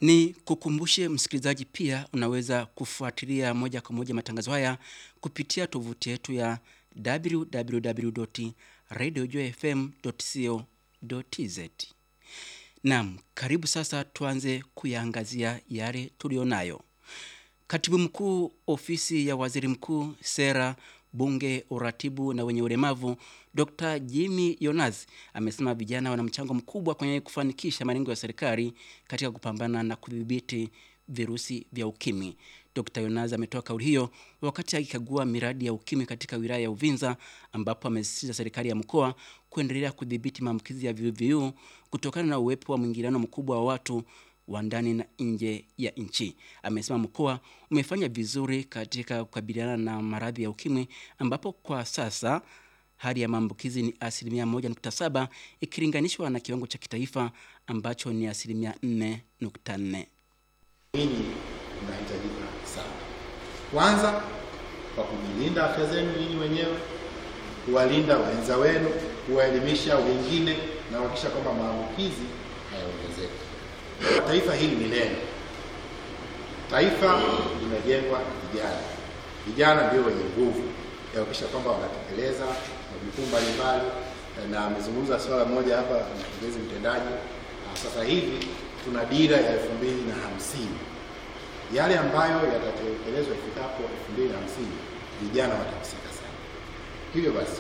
Ni kukumbushe msikilizaji, pia unaweza kufuatilia moja kwa moja matangazo haya kupitia tovuti yetu ya www.radiojfm.co.tz. Naam, karibu sasa tuanze kuyaangazia yale tulionayo. Katibu mkuu ofisi ya waziri mkuu, sera, bunge, uratibu na wenye ulemavu, Dr. Jimmy Yonazi amesema vijana wana mchango mkubwa kwenye kufanikisha malengo ya serikali katika kupambana na kudhibiti virusi vya ukimwi. Dr. Yonazi ametoa kauli hiyo wakati akikagua miradi ya ukimwi katika wilaya ya Uvinza ambapo amesisitiza serikali ya mkoa kuendelea kudhibiti maambukizi ya VVU kutokana na uwepo wa mwingiliano mkubwa wa watu wa ndani na nje ya nchi. Amesema mkoa umefanya vizuri katika kukabiliana na maradhi ya ukimwi ambapo kwa sasa hali ya maambukizi ni asilimia 1.7 ikilinganishwa na kiwango cha kitaifa ambacho ni asilimia 4.4. Ninyi mnahitajika sana, kwanza kwa kujilinda afya zenu nyinyi wenyewe, kuwalinda wenza wenu, kuwaelimisha wengine na kuhakikisha kwamba maambukizi hayaongezeki. Taifa hili ni lenu. Taifa limejengwa na vijana. Vijana ndio wenye nguvu ya kuhakikisha kwamba wanatekeleza majukumu mbalimbali, na amezungumza swala moja hapa mkurugenzi mtendaji. Sasa hivi tuna dira ya elfu mbili na hamsini yale ambayo yatatekelezwa ifikapo elfu mbili na hamsini vijana watahusika sana. Hivyo basi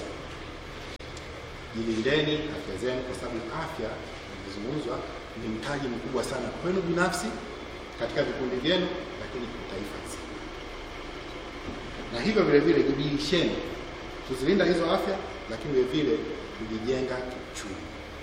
jilindeni afya zenu, kwa sababu afya imezungumzwa ni mtaji mkubwa sana kwenu binafsi katika vikundi vyenu, lakini kwa taifa zima. Na hivyo vile vile jibidisheni kuzilinda hizo afya, lakini vile vile kujijenga kiuchumi.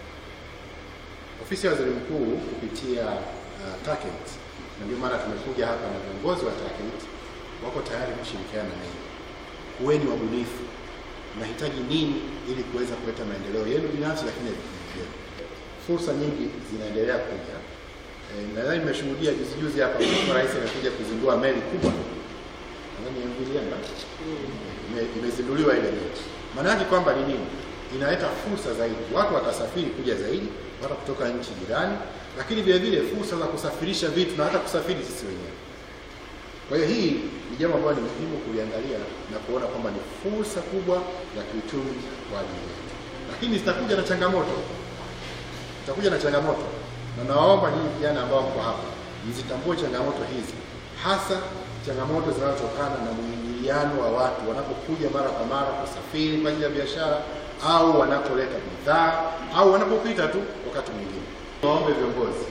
Ofisi ya Waziri Mkuu kupitia uh, TACAIDS na ndio maana tumekuja hapa na viongozi wa TACAIDS wako tayari kushirikiana na ninyi. Kuweni wabunifu, mnahitaji nini ili kuweza kuleta maendeleo yenu binafsi, lakini ya vikundi vyenu. Fursa nyingi zinaendelea kuja. E, nadhani nimeshuhudia juzi juzi hapa Mheshimiwa Rais amekuja kuzindua meli kubwa, nadhani MV Liemba ime- imezinduliwa ile meli. Maana yake kwamba ni nini? Inaleta fursa zaidi, watu watasafiri kuja zaidi, hata kutoka nchi jirani, lakini vile vile fursa za kusafirisha vitu na hata kusafiri sisi wenyewe. Kwa hiyo hii ni jambo ambalo ni muhimu kuliangalia na kuona kwamba ni fursa kubwa ya kiuchumi kwa ajili yetu, lakini zitakuja na changamoto, zitakuja na changamoto, na nawaomba nyinyi vijana ambao mko hapa mzitambue changamoto hizi, hasa changamoto zinazotokana na mwingiliano wa watu wanapokuja mara kwa mara kusafiri kwa ajili ya biashara au wanapoleta bidhaa au wanapopita tu wakati mwingine. Naombe viongozi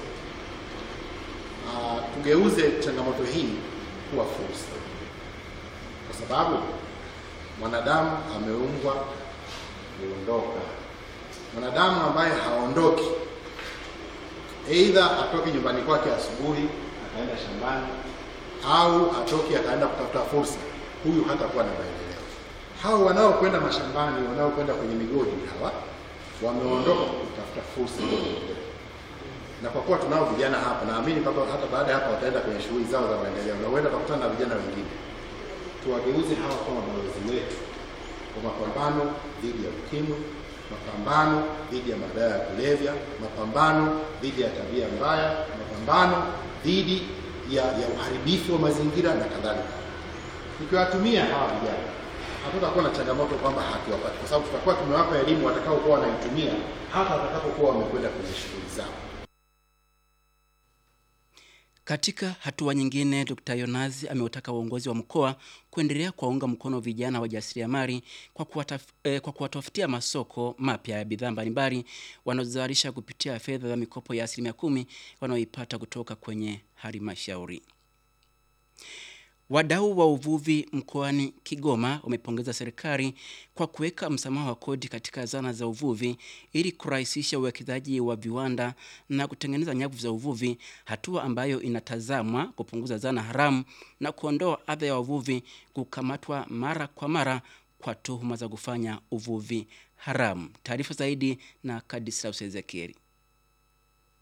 uh, tugeuze changamoto hii kuwa fursa, kwa sababu mwanadamu ameumbwa kuondoka. Mwanadamu ambaye haondoki, aidha atoke nyumbani kwake asubuhi akaenda shambani au atoke akaenda kutafuta fursa, huyu hatakuwa na maendeleo. Hao wanaokwenda mashambani, wanaokwenda kwenye migodi, hawa wameondoka kutafuta fursa na kwa kuwa tunao vijana hapa, naamini kwamba hata baada ya hapa wataenda kwenye shughuli zao za maendeleo, na huenda wakutana na vijana wengine. Tuwageuze hawa kama balozi wetu kwa mapambano dhidi ya ukimwi, mapambano dhidi ya madawa ya kulevya, mapambano dhidi ya tabia mbaya, mapambano dhidi ya, ya uharibifu wa mazingira na kadhalika. Tukiwatumia hawa vijana hatutakuwa na changamoto kwamba hatuwapati, kwa sababu tutakuwa tumewapa elimu watakaokuwa wanaitumia hata watakapokuwa wamekwenda kwenye shughuli zao. Katika hatua nyingine, Dr. Yonazi ameutaka uongozi wa mkoa kuendelea kuwaunga mkono vijana wajasiriamali kwa kuwataf, eh, kwa kuwatafutia masoko mapya ya bidhaa mbalimbali wanazozalisha kupitia fedha za mikopo ya asilimia kumi wanaoipata kutoka kwenye halmashauri. Wadau wa uvuvi mkoani Kigoma wamepongeza serikali kwa kuweka msamaha wa kodi katika zana za uvuvi ili kurahisisha uwekezaji wa viwanda na kutengeneza nyavu za uvuvi, hatua ambayo inatazamwa kupunguza zana haramu na kuondoa adha ya wavuvi kukamatwa mara kwa mara kwa tuhuma za kufanya uvuvi haramu. Taarifa zaidi na Kadislaus Ezekieli.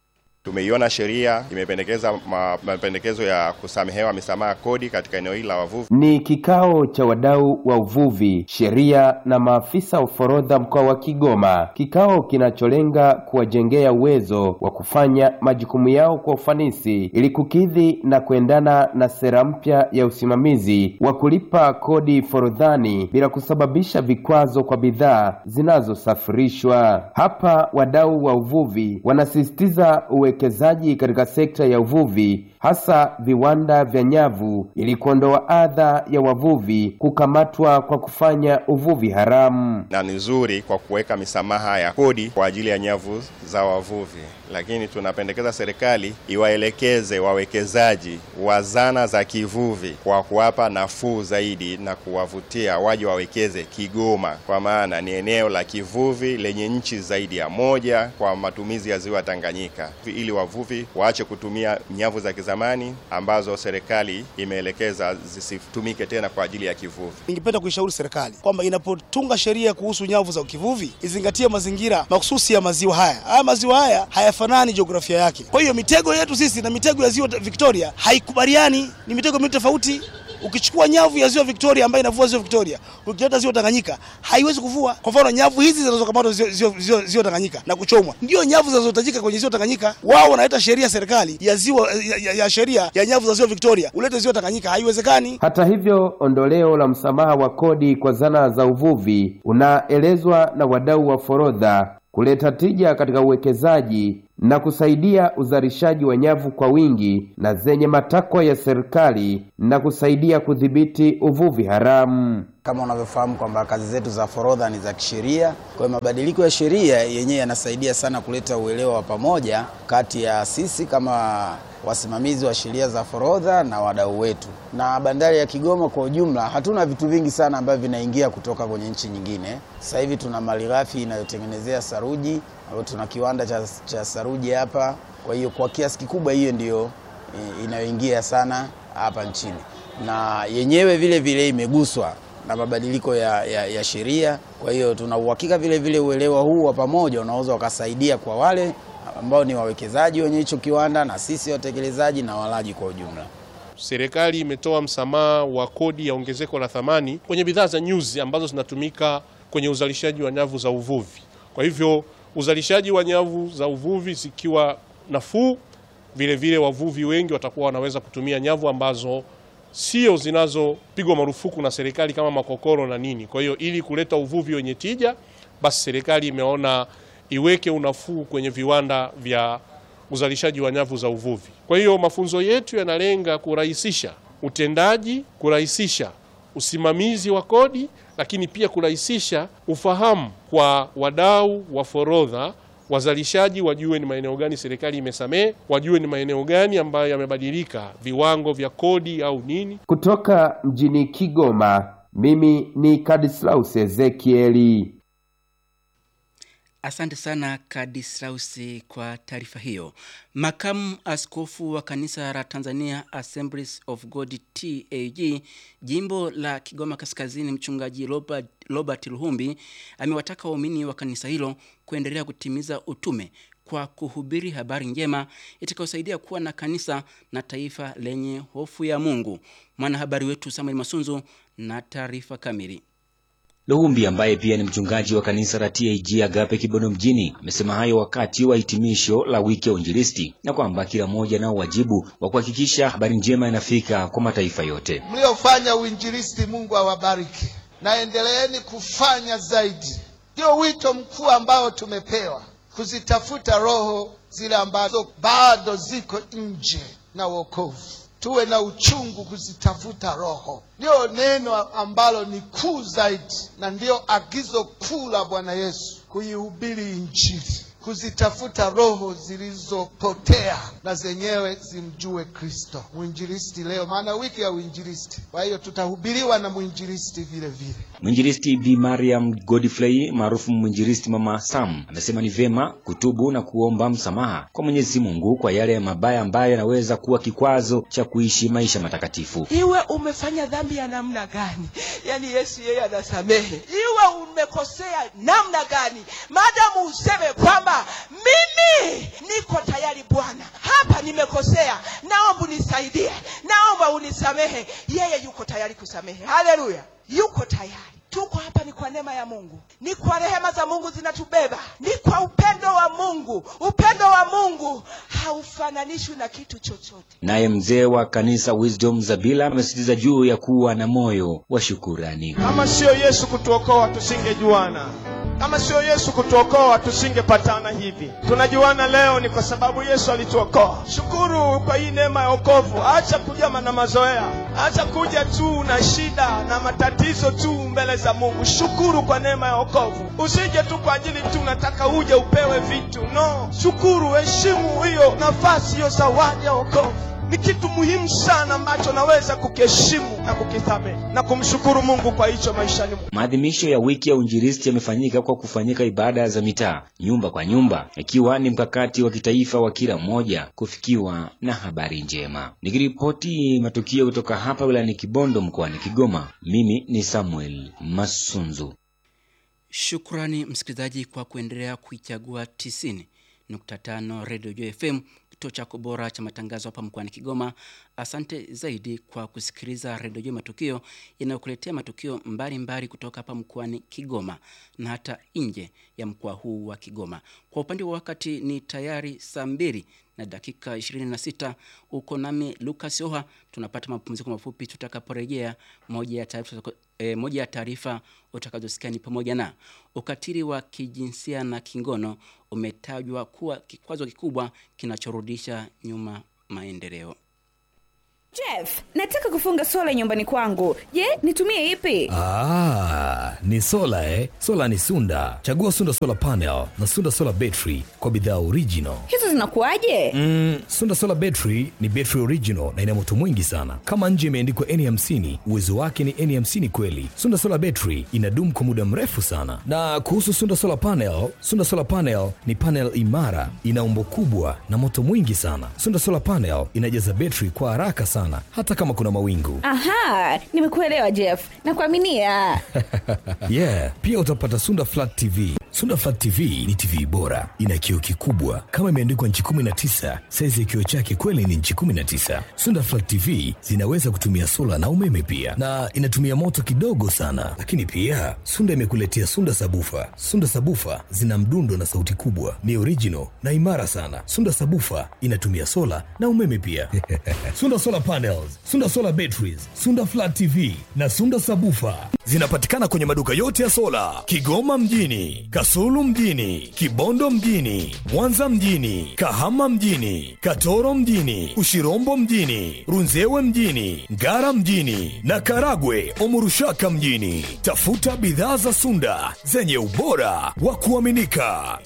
Tumeiona sheria imependekeza ma- mapendekezo ya kusamehewa misamaha kodi katika eneo hili la wavuvi. Ni kikao cha wadau wa uvuvi, sheria na maafisa wa forodha mkoa wa Kigoma, kikao kinacholenga kuwajengea uwezo wa kufanya majukumu yao kwa ufanisi ili kukidhi na kuendana na sera mpya ya usimamizi wa kulipa kodi forodhani bila kusababisha vikwazo kwa bidhaa zinazosafirishwa. Hapa wadau wa uvuvi wanasisitiza uwekezaji katika sekta ya uvuvi, hasa viwanda vya nyavu, ili kuondoa adha ya wavuvi kukamatwa kwa kufanya uvuvi haramu. na ni nzuri kwa kuweka misamaha ya kodi kwa ajili ya nyavu za wavuvi, lakini tunapendekeza serikali iwaelekeze wawekezaji wa zana za kivuvi kwa kuwapa nafuu zaidi na kuwavutia waje wawekeze Kigoma, kwa maana ni eneo la kivuvi lenye nchi zaidi ya moja kwa matumizi ya ziwa Tanganyika, ili wavuvi waache kutumia nyavu za kizamani ambazo serikali imeelekeza zisitumike tena kwa ajili ya kivuvi. Ningependa kuishauri serikali kwamba inapotunga sheria kuhusu nyavu za kivuvi izingatie mazingira mahususi ya maziwa haya. Haya maziwa haya hayafanani jiografia yake. Kwa hiyo mitego yetu sisi na mitego ya ziwa Victoria haikubaliani, ni mitego miwili tofauti. Ukichukua nyavu ya ziwa Victoria ambayo inavua ziwa Victoria, ukileta ziwa Tanganyika haiwezi kuvua. Kwa mfano, nyavu hizi zinazokamatwa ziwa, ziwa, ziwa, ziwa Tanganyika na kuchomwa ndio nyavu zinazohitajika kwenye ziwa Tanganyika. Wao wanaleta sheria serikali ya ziwa ya, ya, ya sheria ya nyavu za ziwa Victoria, ulete ziwa Tanganyika, haiwezekani. Hata hivyo, ondoleo la msamaha wa kodi kwa zana za uvuvi unaelezwa na wadau wa forodha kuleta tija katika uwekezaji na kusaidia uzalishaji wa nyavu kwa wingi na zenye matakwa ya serikali na kusaidia kudhibiti uvuvi haramu. Kama unavyofahamu kwamba kazi zetu za forodha ni za kisheria. Kwa hiyo mabadiliko ya sheria yenyewe yanasaidia sana kuleta uelewa wa pamoja kati ya sisi kama wasimamizi wa sheria za forodha na wadau wetu. Na bandari ya Kigoma kwa ujumla, hatuna vitu vingi sana ambavyo vinaingia kutoka kwenye nchi nyingine. Sasa hivi tuna malighafi inayotengenezea saruji, au tuna kiwanda cha, cha saruji hapa. Kwa hiyo kwa kiasi kikubwa hiyo ndiyo eh, inayoingia sana hapa nchini, na yenyewe vile vile imeguswa na mabadiliko ya, ya, ya sheria. Kwa hiyo tuna uhakika vile vile uelewa huu wa pamoja unaweza ukasaidia kwa wale ambao ni wawekezaji wenye hicho kiwanda na sisi watekelezaji na walaji kwa ujumla. Serikali imetoa msamaha wa kodi ya ongezeko la thamani kwenye bidhaa za nyuzi ambazo zinatumika kwenye uzalishaji wa nyavu za uvuvi. Kwa hivyo uzalishaji wa nyavu za uvuvi zikiwa nafuu, vile vile wavuvi wengi watakuwa wanaweza kutumia nyavu ambazo sio zinazopigwa marufuku na serikali kama makokoro na nini. Kwa hiyo ili kuleta uvuvi wenye tija, basi serikali imeona iweke unafuu kwenye viwanda vya uzalishaji wa nyavu za uvuvi. Kwa hiyo mafunzo yetu yanalenga kurahisisha utendaji, kurahisisha usimamizi wa kodi, lakini pia kurahisisha ufahamu kwa wadau wa forodha wazalishaji wajue ni maeneo gani serikali imesamehe, wajue ni maeneo gani ambayo yamebadilika viwango vya kodi au nini. Kutoka mjini Kigoma, mimi ni Kadislaus Ezekieli. Asante sana Kadislausi kwa taarifa hiyo. Makamu askofu wa kanisa la Tanzania Assemblies of God TAG jimbo la Kigoma Kaskazini, mchungaji Robert, Robert Luhumbi amewataka waumini wa kanisa hilo kuendelea kutimiza utume kwa kuhubiri habari njema itakayosaidia kuwa na kanisa na taifa lenye hofu ya Mungu. Mwanahabari wetu Samuel Masunzu na taarifa kamili. Luhumbi ambaye pia ni mchungaji wa kanisa la TAG Agape Kibondo mjini amesema hayo wakati wa hitimisho la wiki ya uinjilisti na kwamba kila mmoja nao wajibu wa kuhakikisha habari njema inafika kwa mataifa yote. Mliofanya uinjilisti, Mungu awabariki, na endeleeni kufanya zaidi. Ndio wito mkuu ambao tumepewa, kuzitafuta roho zile ambazo bado ziko nje na wokovu tuwe na uchungu kuzitafuta roho. Ndiyo neno ambalo ni kuu zaidi, na ndiyo agizo kuu la Bwana Yesu, kuihubiri Injili, kuzitafuta roho zilizopotea na zenyewe zimjue Kristo. Mwinjilisti leo, maana wiki ya uinjilisti, kwa hiyo tutahubiriwa na mwinjilisti vile vile. Mwinjilisti Bi Mariam Godfrey maarufu mwinjilisti Mama Sam amesema ni vyema kutubu na kuomba msamaha kwa Mwenyezi Mungu kwa yale mabaya ambayo yanaweza kuwa kikwazo cha kuishi maisha matakatifu. Iwe umefanya dhambi ya namna gani, yaani Yesu yeye anasamehe. Iwe umekosea namna gani, maadamu useme kwamba mimi niko tayari Bwana, anasamehe haleluya yuko tayari tuko hapa ni kwa neema ya mungu ni kwa rehema za mungu zinatubeba ni kwa upendo wa mungu upendo wa mungu haufananishwi na kitu chochote Naye mzee wa kanisa Wisdom Zabila amesisitiza juu ya kuwa na moyo wa shukurani. Kama sio Yesu kutuokoa tusingejuana. Kama sio Yesu kutuokoa tusingepatana hivi. Tunajuana leo ni kwa sababu Yesu alituokoa. Shukuru kwa hii neema ya wokovu. Acha kuja na mazoea, acha kuja tu na shida na matatizo tu mbele za Mungu. Shukuru kwa neema ya wokovu. Usije tu kwa ajili tu unataka uje upewe vitu. No, shukuru, heshimu hiyo nafasi, hiyo zawadi ya wokovu ni kitu muhimu sana ambacho naweza kukiheshimu na kukithamini na kumshukuru Mungu kwa hicho maishani mwangu. Maadhimisho ya wiki ya uinjilisti yamefanyika kwa kufanyika ibada za mitaa nyumba kwa nyumba, ikiwa ni mkakati wa kitaifa wa kila mmoja kufikiwa na habari njema. Nikiripoti matukio kutoka hapa wilayani Kibondo mkoani Kigoma, mimi ni Samuel Masunzu. Shukrani msikilizaji kwa kuendelea kuichagua 90.5 Radio Joy FM, kituo chako bora cha matangazo hapa mkoani Kigoma. Asante zaidi kwa kusikiliza Radio Joy Matukio inayokuletea matukio mbalimbali mbali kutoka hapa mkoani Kigoma na hata nje ya mkoa huu wa Kigoma. Kwa upande wa wakati ni tayari saa mbili na dakika 26 uko nami Lucas Oha. Tunapata mapumziko mafupi, tutakaporejea moja ya taarifa e, moja ya taarifa utakazosikia ni pamoja na ukatili wa kijinsia na kingono umetajwa kuwa kikwazo kikubwa kinachorudisha nyuma maendeleo. Jeff, nataka kufunga sola nyumbani kwangu. Je, nitumie ipi? Ah, ni sola eh? Sola ni Sunda. Chagua Sunda Solar Panel na Sunda Solar Battery kwa bidhaa original. Hizo zinakuwaje? Mm, Sunda Solar Battery ni battery original na ina moto mwingi sana. Kama nje imeandikwa N50, uwezo wake ni N50 kweli. Sunda Solar Battery inadumu kwa muda mrefu sana. Na kuhusu Sunda Solar Panel, Sunda Solar Panel ni panel imara, ina umbo kubwa na moto mwingi sana. Sunda Solar Panel inajaza battery kwa haraka sana hata kama kuna mawingu. Aha, nimekuelewa Jeff. Nakuaminia. yeah, pia utapata Sunda Flat TV. Sunda Flat TV ni TV bora, ina kioo kikubwa kama imeandikwa nchi 19. Saizi ya kioo chake kweli ni nchi 19. Sunda Flat TV zinaweza kutumia sola na umeme pia, na inatumia moto kidogo sana. Lakini pia Sunda imekuletea Sunda Sabufa. Sunda Sabufa zina mdundo na sauti kubwa, ni original na imara sana. Sunda Sabufa inatumia sola na umeme pia. Sunda Solar Panels, Sunda Solar Batteries, Sunda Flat TV na Sunda Sabufa zinapatikana kwenye maduka yote ya sola Kigoma mjini, Kasulu mjini, Kibondo mjini, Mwanza mjini, Kahama mjini, Katoro mjini, Ushirombo mjini, Runzewe mjini, Ngara mjini na Karagwe Omurushaka mjini. Tafuta bidhaa za Sunda zenye ubora wa kuaminika.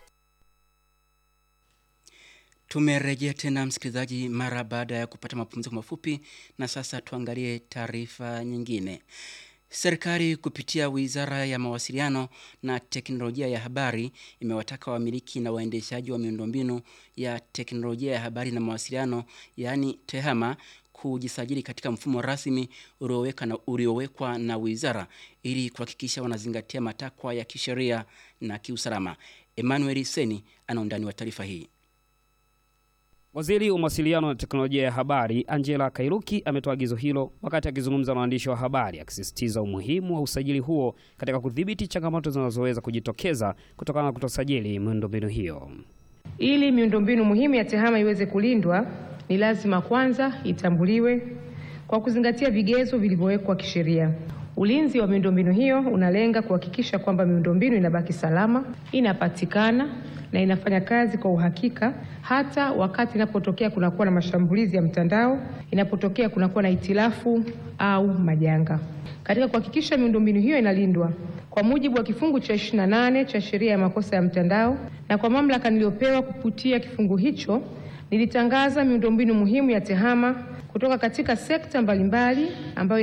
Tumerejea tena msikilizaji, mara baada ya kupata mapumziko mafupi, na sasa tuangalie taarifa nyingine. Serikali kupitia Wizara ya Mawasiliano na Teknolojia ya Habari imewataka wamiliki na waendeshaji wa miundombinu ya teknolojia ya habari na mawasiliano, yaani TEHAMA kujisajili katika mfumo rasmi ulioweka na uliowekwa na wizara ili kuhakikisha wanazingatia matakwa ya kisheria na kiusalama. Emmanuel Seni ana undani wa taarifa hii. Waziri wa mawasiliano na teknolojia ya habari Angela Kairuki ametoa agizo hilo wakati akizungumza na waandishi wa habari akisisitiza umuhimu wa usajili huo katika kudhibiti changamoto zinazoweza kujitokeza kutokana na kutosajili miundombinu hiyo. Ili miundombinu muhimu ya TEHAMA iweze kulindwa, ni lazima kwanza itambuliwe kwa kuzingatia vigezo vilivyowekwa kisheria. Ulinzi wa miundombinu hiyo unalenga kuhakikisha kwamba miundombinu inabaki salama, inapatikana na inafanya kazi kwa uhakika hata wakati inapotokea kunakuwa na mashambulizi ya mtandao, inapotokea kunakuwa na itilafu au majanga. Katika kuhakikisha miundombinu hiyo inalindwa kwa mujibu wa kifungu cha 28 cha sheria ya makosa ya mtandao na kwa mamlaka niliyopewa kupitia kifungu hicho, nilitangaza miundombinu muhimu ya TEHAMA kutoka katika sekta mbalimbali ambayo